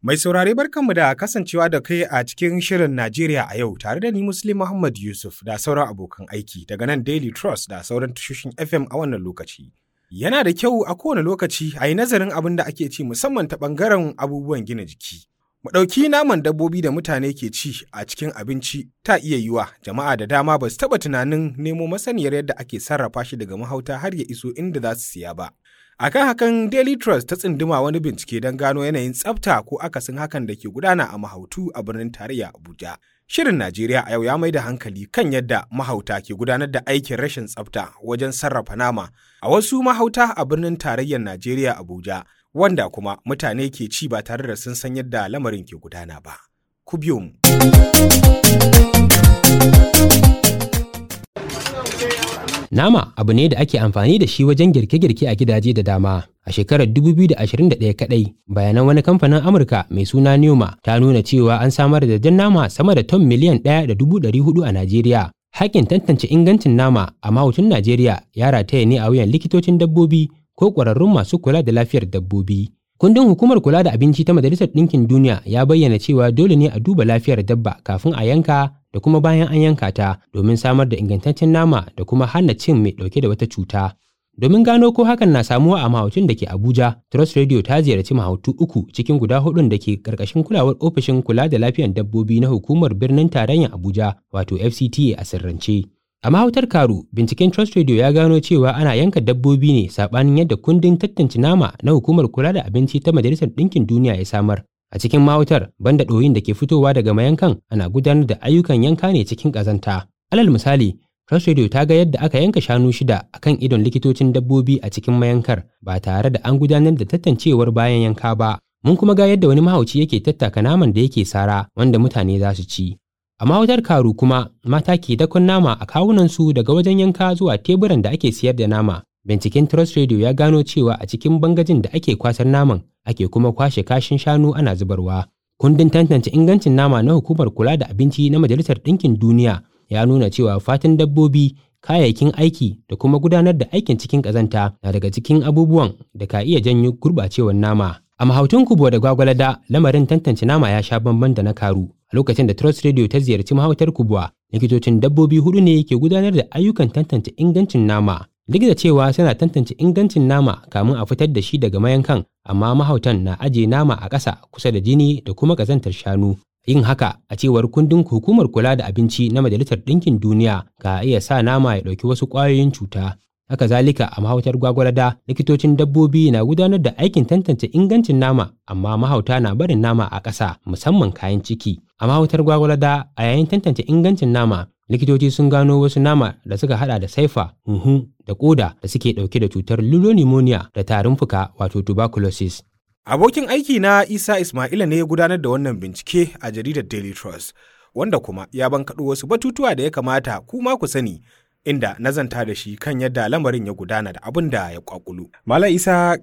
Mai saurare barkanmu da kasancewa da kai a cikin shirin Najeriya a yau tare da ni Muslim Muhammad Yusuf da sauran abokan aiki daga nan Daily Trust da sauran tashoshin FM a wannan lokaci. Yana da kyau a kowane lokaci a yi nazarin abin da ake ci musamman ta ɓangaren abubuwan gina jiki. Mu ɗauki naman dabbobi da mutane ke ci a cikin abinci ta iya yiwa jama'a da dama ba su taɓa tunanin nemo masaniyar yadda ake sarrafa shi daga mahauta har ya iso inda za su siya ba. Akan hakan Daily Trust ta tsinduma wani bincike don gano yanayin tsafta ko akasin hakan da ke gudana a mahautu a birnin tarayya Abuja. Shirin Najeriya a yau ya mai da hankali kan yadda mahauta ke gudanar da aikin rashin tsafta wajen sarrafa nama a wasu mahauta a birnin tarayyar Najeriya Abuja, wanda kuma mutane ke ci ba tare da sun san yadda lamarin ke gudana ba. Ku biyo mu. Nama abu ne da ake amfani da shi wajen girke-girke a gidaje da dama. A shekarar 2021 kadai, bayanan wani kamfanin Amurka mai suna Neoma ta nuna cewa an samar da jan nama sama da ton miliyan 1.400 a Najeriya. Hakin tantance ingancin nama a mahutun Najeriya ya rataya ne a wuyan likitocin dabbobi ko ƙwararrun masu kula da lafiyar dabbobi. Kundin hukumar kula da abinci ta Majalisar Ɗinkin Duniya ya bayyana cewa dole ne a duba lafiyar dabba kafin a yanka da kuma bayan an yanka ta domin samar da ingantaccen nama da kuma hana cin mai ɗauke da wata cuta. Domin gano ko hakan na samuwa a mahautun da ke Abuja, Trust Radio ta ziyarci mahautu uku cikin guda hudun da ke ƙarƙashin kulawar ofishin kula da lafiyar dabbobi na hukumar birnin tarayyar Abuja wato FCTA a sirrance. A mahautar Karu, binciken Trust Radio ya gano cewa ana yanka dabbobi ne saɓanin yadda kundin tantance nama na hukumar kula da abinci ta Majalisar Ɗinkin Duniya ya samar. A cikin mahautar, banda ɗoyin da ke fitowa daga mayankan ana gudanar da ayyukan yanka ne cikin ƙazanta. Alal misali, Trust Radio ta ga yadda aka yanka shanu shida a kan idon likitocin dabbobi a cikin mayankar ba tare da an gudanar da tantancewar bayan yanka ba. Mun kuma ga yadda wani mahauci yake tattaka naman da yake sara wanda mutane za su ci. A mahautar karu kuma mata ke dakon nama a kawunansu daga wajen yanka zuwa teburan da ake siyar da nama. Binciken Trust Radio ya gano cewa a cikin bangajin da ake kwasar naman ake kuma kwashe kashin shanu ana zubarwa. Kundin tantance ingancin nama na hukumar kula da abinci na Majalisar Ɗinkin Duniya ya nuna cewa fatan dabbobi, kayayyakin aiki da kuma gudanar da aikin cikin ƙazanta na daga cikin abubuwan da ka iya janyo gurɓacewar nama. A mahautun kubo da gwagwalada lamarin tantance nama ya sha bamban da na karu. A lokacin da Trust Radio ta ziyarci mahautar kubuwa, likitocin dabbobi hudu ne ke gudanar da ayyukan tantance ingancin nama. Duk da cewa suna tantance ingancin nama kamun a fitar da shi daga mayankan, amma mahautan na ajiye nama a ƙasa kusa da jini da kuma ƙazantar shanu. Yin haka a cewar kundin hukumar kula da abinci na Majalisar Ɗinkin Duniya ka iya sa nama ya ɗauki wasu ƙwayoyin cuta. Haka zalika a mahautar gwagwarada likitocin dabbobi na gudanar da aikin tantance ingancin nama amma mahauta na barin nama a ƙasa musamman kayan ciki. A mahautar gwagwarada a yayin tantance ingancin nama likitoci sun gano wasu nama da suka hada da saifa, huhu da koda da suke dauke da cutar pneumonia da tarin fuka wato tuberculosis. Abokin aiki na Isa Ismaila ne ya gudanar da wannan bincike a jaridar Daily Trust, wanda kuma ya bankaɗo wasu batutuwa da ya kamata kuma ku sani inda nazanta da shi kan yadda lamarin ya gudana da abin da ya kwakulu. Malam Isa,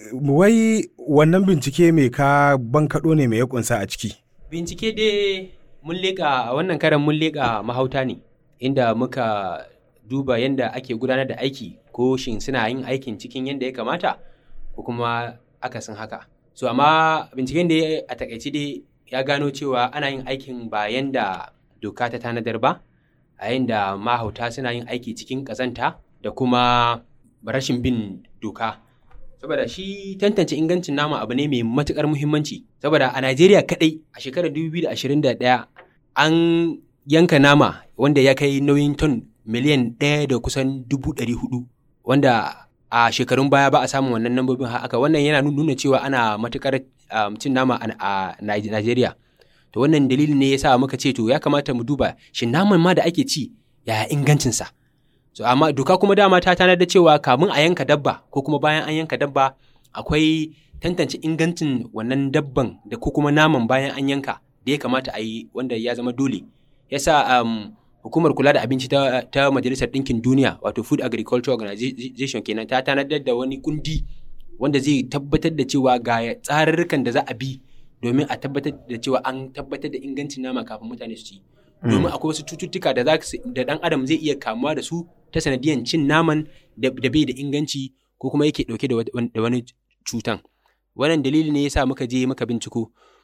wai wannan bincike mai ka bankaɗo ne mai ya kunsa a ciki? Bincike dai mun leƙa a wannan karan mun leƙa mahauta ne inda muka duba yadda ake gudanar da aiki ko shin suna yin aikin cikin yadda ya kamata ko kuma akasin haka. So amma binciken da a takaice dai ya gano cewa ana yin aikin ba yanda doka ta tanadar ba. a yayin da mahauta suna yin aiki cikin ƙazanta da kuma rashin bin doka saboda shi tantance ingancin nama abu ne mai matuƙar muhimmanci saboda a najeriya kaɗai a shekarar 2021 an yanka nama wanda ya kai nauyin ton miliyan ɗaya da kusan dubu ɗari hudu wanda a shekarun baya ba a samun wannan lambobin haka wannan yana nuna cewa ana matuƙar cin nama a najeriya to wannan dalilin ne yasa muka ce to ya kamata mu duba shin naman ma da ake ci yaya ingancinsa so amma doka kuma dama ta tanar da cewa kamun a yanka dabba ko kuma bayan an yanka dabba akwai tantance ingancin wannan dabban da ko kuma naman bayan an yanka da ya kamata a yi wanda ya zama dole yasa um, hukumar kula da abinci ta, ta majalisar ɗinkin duniya wato food agriculture organization kenan ta tanadar da wani kundi wanda zai tabbatar da cewa ga tsarurrukan da za a bi domin a tabbatar da cewa an tabbatar da ingancin nama kafin mutane su ci domin akwai wasu cututtuka da da dan adam zai iya kamuwa da su ta sanadiyan cin naman da bai da inganci ko kuma yake dauke da wani cutan wannan dalili ne yasa muka je muka binciko to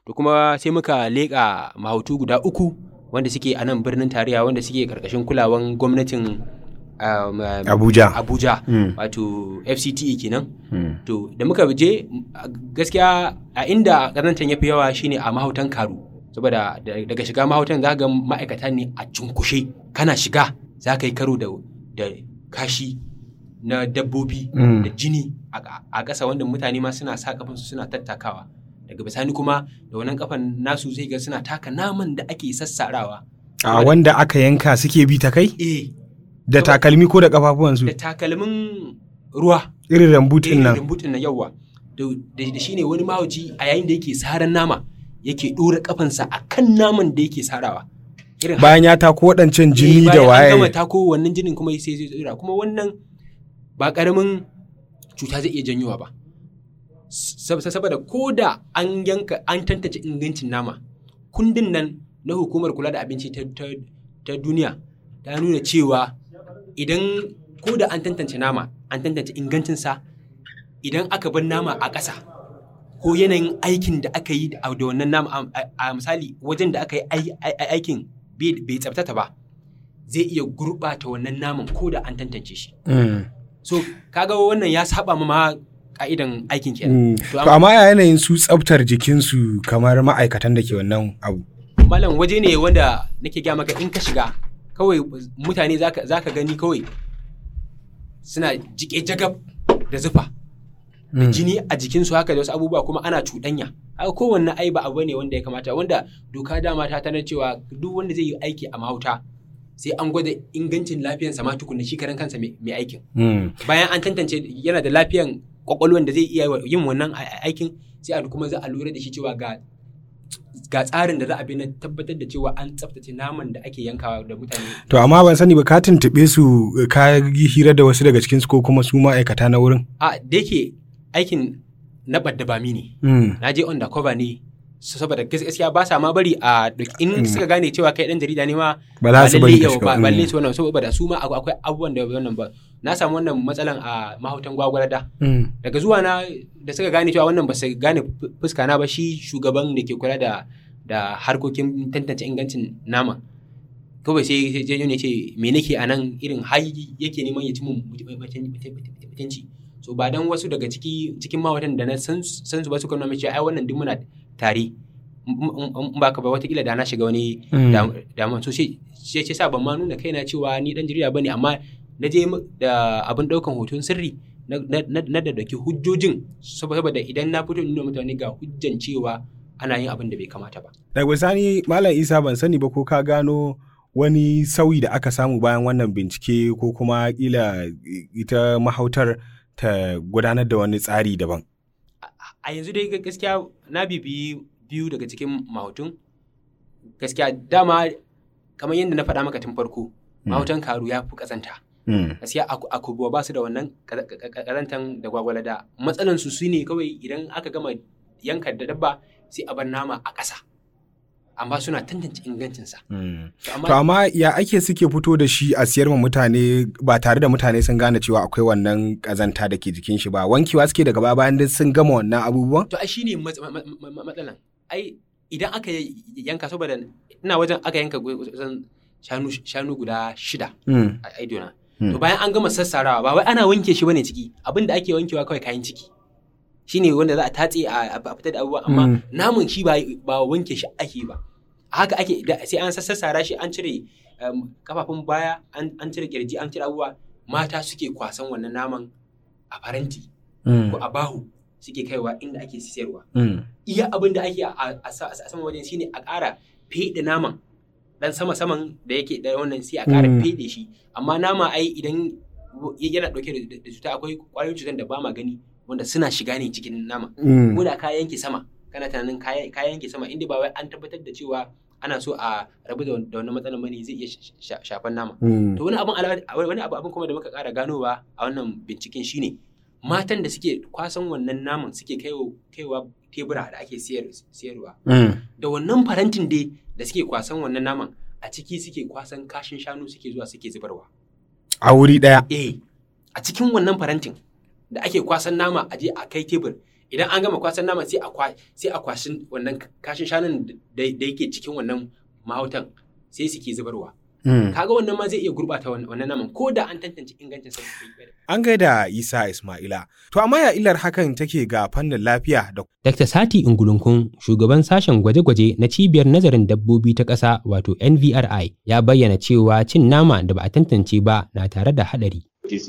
to kuma sai muka leƙa mahautu guda uku wanda suke a nan birnin tarayya wanda suke karkashin kulawan gwamnatin um, um, Abuja. Abuja Mm. wato FCTE kenan Mm. to da muka je a gaskiya a inda ƙazantar ya fi yawa shine a mahautan karu saboda da- daga shiga mahautan za ga ma'aikata ne a cunkushe kana shiga za ka yi karo da, da kashi na dabbobi Mm. da jini a- a ƙasa wanda mutane ma suna sa kafansu suna tattakawa daga bisani kuma da wannan kafan nasu zai ga suna taka naman da ake sassarawa A wanda aka yanka suke bi ta kai? eh Da Saboda- takalmi ko da kafafuwansu? da takalmin ruwa Irin rambutin irin nan. rubutun nan yawa da da shi ne wani mahauci a yayin da yake saran nama yake ɗora kafansa a kan naman da yake sarawa irin haka. Bayan ya tako waɗancan Eh, jini da bayan an gama waye. tako wannan jinin kuma sai zai tsira kuma wannan ba ƙaramin cuta zai iya janyowa ba Sab- saboda ko da an yanka an tantance ingancin nama kundin nan na hukumar kula da abinci ta, ta, ta duniya ta nuna cewa idan ko da an tantance nama an tantance ingancinsa idan aka bar nama a ƙasa ko yanayin aikin da aka yi da da wannan nama a- a a misali wajen da aka yi ai- ai- aikin bai bai tsabtata ba zai iya gurɓata wannan naman ko da an tantance shi Mm. so kaga wannan ya saba ma ma ka'idan aikin kenan Mm. To, To amma ya yanayin su tsaftar jikinsu kamar ma'aikatan da ke wannan abu. malam waje ne wanda nake gaya maka in ka shiga kawai mutane zaka zaka gani kawai suna jike jagab da zufa da Mm. jini a jikinsu haka da wasu abubuwa kuma ana cuɗanya haka kowanne ai ba abu ne wanda ya kamata wanda doka dama ta tanar cewa duk wanda zai yi aiki a mahauta sai an gwada ingancin lafiyarsa ma tukunna shi karan kansa mai mai aikin Mm. bayan an tantance yana da lafiyan kwakwalwan da zai iya yin wannan a- a- aikin sai a kuma za a lura da shi cewa ga ga tsarin da za a bi na tabbatar da cewa an tsaftace naman da ake yankawa da mutane To amma ban sani ba ka tuntuɓe su ka yi hira da wasu daga cikinsu ko kuma su ma'aikata na wurin? a da yake aikin na badda bami ne Mm. na je undercover ne so saboda gas- gaskiya ba sa ma bari a duk in suka gane cewa kai dan jarida ne ma Ba za su lalle bari ka yau shiga. ba Mm. ba lalle su wannan saboda su ma akwai abubuwan da wannan ba na samu wannan matsalan a mahautan gwagwarada Mm. daga zuwa na da suka gane cewa wannan ba su gane fu- fuska na ba shi shugaban da ke kula da da harkokin tantance ingancin nama kawai sai sai sai ne ce me nake a nan irin har yake neman ya ci mun mutunci so ba dan wasu daga ciki cikin mawatan da na san su san su ba suka nuna min cewa ai wannan duk muna tare in in- in ba ka ba watakila da na shiga wani Mm. dam- damuwa so sai sai sai sa ban ma nuna kaina cewa ni dan jarida bane amma na je mu- da abin daukan hoton sirri na na- na na da dake hujjojin saboda idan na fito nuna mutane ga hujjan cewa ana yin abin da bai kamata ba Daga bisani Malam Isa ban sani ba ko ka gano wani sauyi da aka samu bayan wannan bincike ko kuma kila ita mahautar ta gudanar da wani tsari daban. a yanzu dai gaskiya na bibiyi biyu daga cikin mahutun gaskiya dama kamar yadda na faɗa maka tun farko mahautan karu ya fi ƙazanta Mm. gaskiya a a kubuwa ba su da wannan ƙaza- ƙaza- ƙazantan da gwagwalada matsalan su su ne kawai idan aka gama yanka da dabba sai a bar nama a ƙasa amma suna tantance ingancinsa Mm. To amma To amma ya ake suke fito da shi a siyar ma mutane ba tare da mutane sun gane cewa akwai wannan kazanta da ke jikin shi ba wankewa suke daga baya bayan duk sun gama wannan abubuwan? to ai shine mat- ma- ma- ma- matsalan ai idan aka yanka saboda ina wajen aka yanka kusan shanu shanu guda shida Mm. a idona Hmm. to bayan an gama sassarawa ba wai ana wanke shi bane ciki abin da ake wankewa kawai kayan ciki shine wanda za a tatse a a fitar da abubuwa amma Hmm. namun shi ba ba wanke shi ake ba a haka ake da- sai an sassara shi an cire um, kafafun baya an an cire kirji an cire abubuwa mata suke kwasan wannan naman a faranti Mm. ko a bahu suke kaiwa inda ake siyarwa Mm. iya abin da ake a a sa- a saman wajen shine a ƙara feɗe naman dan sama saman da yake da wannan sai a ƙara Mm. feɗe shi amma nama ai idan yana ɗauke da da cuta akwai ƙwayoyin cutar da ba ma gani wanda suna shiga ne cikin nama Mm. ko da ka yanke sama kana tunanin ka ka yanke sama inda ba wai an tabbatar da cewa ana so a rabu da da wannan matsalar bane zai iya sh- sh- shafan nama Mm. to wani abin ala- wani abu abin kuma da muka ƙara ganowa a wannan binciken shine matan da suke kwasan wannan naman suke kaiwa kaiwa tebura da ake siyar siyarwa Mm. da wannan farantin dai da suke kwasan wannan naman a ciki suke kwasan kashin shanu suke zuwa suke zubarwa A wuri ɗaya. eh a cikin wannan farantin da ake kwasan nama a je a kai tebur idan an gama kwasan naman sai a sai a kwashin wannan kashin shanun da yake cikin wannan mahautan sai suke zubarwa kaga wannan ma zai iya gurbata wannan naman ko da an tantance ingancin sa an gaida Isa Ismaila to amma ya illar hakan take ga fannin lafiya da Dr. Sati Ingulunkun shugaban sashen gwaje-gwaje na cibiyar nazarin dabbobi ta ƙasa wato NVRI ya bayyana cewa cin nama da ba a tantance ba na tare da haɗari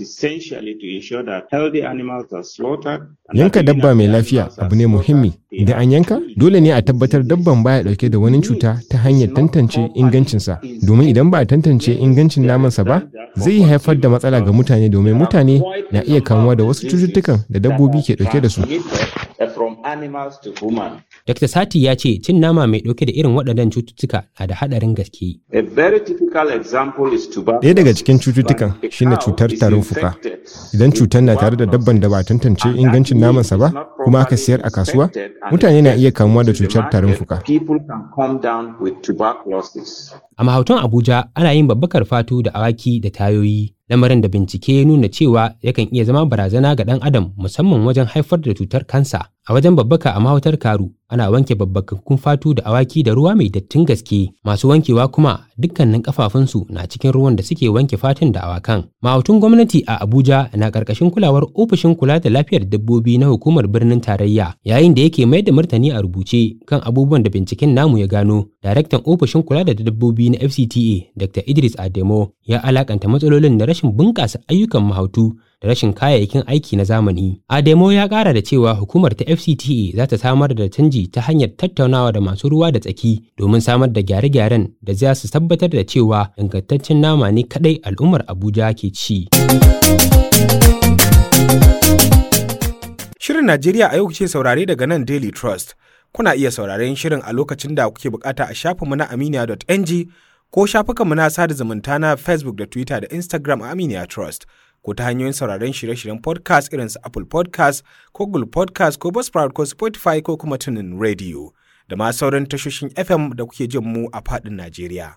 Yanka dabba mai lafiya abu ne muhimmi. Idan an yanka, dole ne a tabbatar dabban baya dauke da wani cuta ta hanyar tantance ingancinsa. Domin idan ba a tantance ingancin namansa ba, zai iya haifar da matsala ga mutane domin mutane na iya kamuwa da wasu cututtukan da dabbobi ke dauke da su. Dr. Sati ya ce cin nama mai ɗauke da irin waɗannan cututtuka na da haɗarin gaske. Ɗaya daga cikin cututtukan shine cutar tarin fuka. Idan cutar na tare da dabban da ba tantance ingancin namansa ba, kuma aka siyar a kasuwa, mutane na iya kamuwa da cutar tarin fuka. A mahautan Abuja ana yin babbakar fatu da awaki da tayoyi lamarin da bincike ya nuna cewa yakan iya zama barazana ga ɗan adam musamman wajen haifar da cutar kansa a wajen babbaka a mahautar karu ana wanke babbakakkun fatu da awaki da ruwa mai dattin gaske masu wankewa kuma dukkanin kafafunsu na cikin ruwan da suke wanke fatun da awakan mahautun gwamnati a abuja na karkashin kulawar ofishin kula da lafiyar dabbobi na hukumar birnin tarayya yayin da yake mai da martani a rubuce kan abubuwan da binciken namu ya gano daraktan ofishin kula da dabbobi na fcta dr idris ademo ya alakanta matsalolin da rashin bunƙasa ayyukan mahautu da rashin kayayyakin aiki na zamani. Ademo ya ƙara da cewa hukumar ta FCTA za ta samar da canji ta hanyar tattaunawa da masu ruwa da tsaki domin samar da gyare-gyaren da za su tabbatar da cewa ingantaccen nama ne kaɗai al'ummar Abuja ke ci. Shirin Najeriya a yau ce saurare daga nan Daily Trust. Kuna iya sauraren shirin a lokacin da kuke bukata a shafinmu na aminiya.ng ko shafukanmu na sada zumunta na Facebook da Twitter da Instagram a Aminiya Trust. ko ta hanyoyin sauraron shirye-shiryen podcast irin su Apple podcast ko Google podcast ko Buzzsprout ko Spotify ko kuma tunin radio da ma sauran tashoshin FM da kuke jin mu a faɗin Najeriya.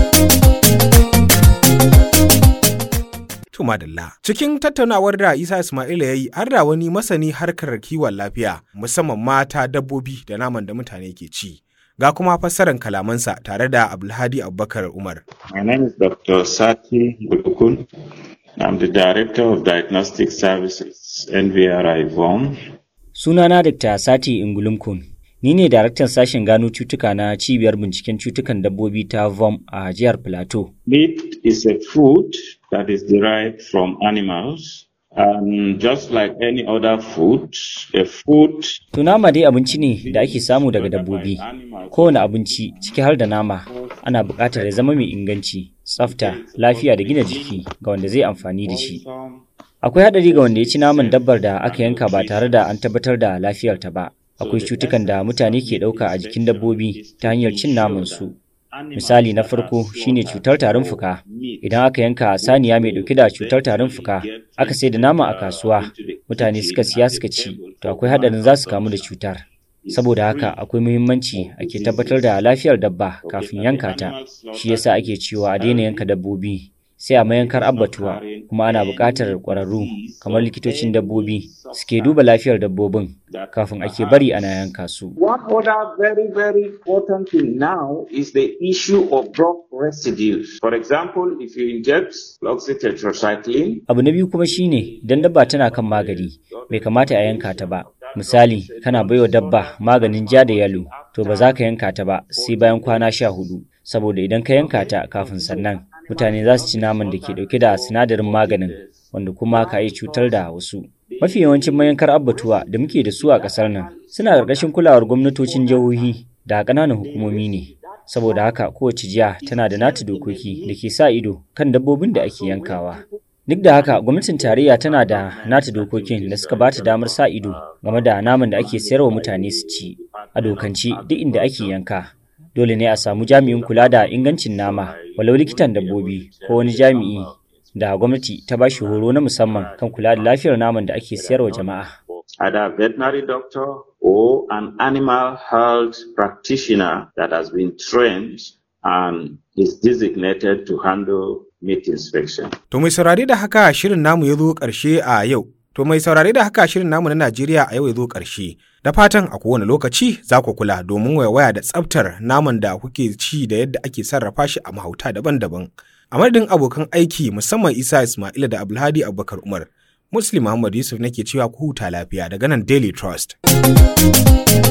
Tumadalla. Cikin tattaunawar da Isa Ismaila ya yi har da wani masani harkar kiwon lafiya musamman mata dabbobi da naman da mutane ke ci. Ga kuma fassarar kalamansa tare da Abdulhadi Abubakar Umar. My name is Dr. Sati Gulukun. I'm the Director of Diagnostic Services, NVRI VOM. Sunana Dr. Sati Ingulumkun. Ni ne daraktan sashen gano cutuka na cibiyar binciken cutukan dabbobi ta VOM a jihar Plateau. Meat is a food that is derived from animals. And just like any other food, a food Tunama dai abinci ne da ake samu daga dabbobi. Kowane abinci ciki har da nama ana buƙatar ya zama mai inganci, tsafta, lafiya da gina jiki ga wanda zai amfani da shi. Akwai haɗari ga wanda ya ci naman dabbar da aka yanka ba tare da an tabbatar da lafiyarta ba. Akwai cutukan da mutane ke ɗauka a jikin dabbobi ta hanyar cin naman su. Misali na farko shine cutar tarin fuka. Idan aka yanka saniya mai ɗauke da cutar tarin fuka, aka sai da nama a kasuwa, mutane suka siya suka ci, to akwai haɗarin za su kamu da cutar. Saboda haka akwai muhimmanci ake tabbatar da lafiyar dabba kafin yanka ta, shi yasa ake cewa a daina yanka dabbobi. Sai a mayankar abbatuwa kuma ana buƙatar ƙwararru kamar likitocin dabbobi suke duba lafiyar dabbobin kafin ake bari ana yanka su. One other very, very important thing now is the issue of drug residues. For example, if you inject oxytetracycline, Abu na biyu kuma shine idan dabba tana kan magani, bai kamata a yanka ta ba. Misali, kana baiwa dabba maganin ja da yalo, to ba za ka yanka ta ba sai bayan kwana sha hudu, saboda idan ka yanka ta kafin sannan, mutane za su ci naman da ke dauke da sinadarin maganin, wanda kuma ka yi cutar da wasu. Mafi yawancin mayankar abbatuwa da muke da su a ƙasar nan suna ƙarƙashin kulawar gwamnatocin jihohi da ƙananan hukumomi ne. Saboda haka kowace jiya tana da nata dokoki da ke sa ido kan dabbobin da ake yankawa. Duk da haka gwamnatin tarayya tana da nata dokokin da suka bata damar sa ido game da naman da ake sayarwa mutane su ci. A dokance duk inda ake yanka dole ne a samu jami'in kula da ingancin nama walau likitan dabbobi ko wani jami'i da gwamnati ta bashi horo na musamman kan kula da lafiyar naman da ake sayarwa jama'a. either a veterinary doctor or an animal health practitioner that has been trained and is designated to handle meat inspection. To mai saurare da haka shirin namu ya zo ƙarshe a yau. To mai saurare da haka shirin namu na Najeriya a yau ya zo ƙarshe. Da fatan a kowane lokaci za ku kula domin waya da tsaftar naman da kuke ci da yadda ake sarrafa shi a mahauta daban-daban. A madadin abokan aiki musamman Isa Ismaila da Abdulhadi Abubakar Umar. Muslim Muhammad Yusuf nake cewa ku huta lafiya daga nan Daily Trust.